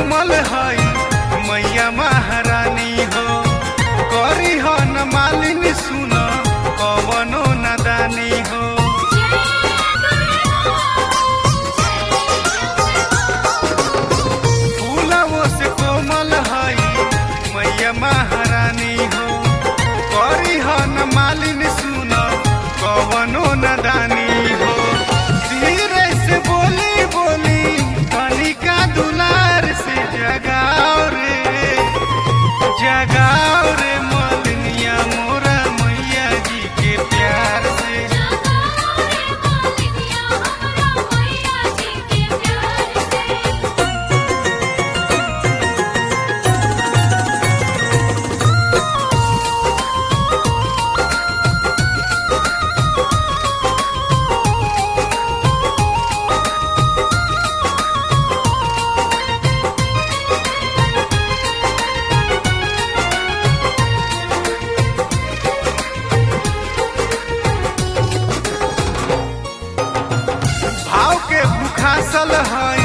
कोमल हई मैया महारानी हो करी हो न मालिनी सुन कवनो नदानी हो फूलवो से कोमल हई मैया महारानी हो करी हो न मालिनी सुन कवनो नदानी हो धीरे से बोली बोली कनिका दुलार से जगाओ रे जगाओ रे मलनिया मोरा मैया जी के प्यार से भाव के भूखासल हई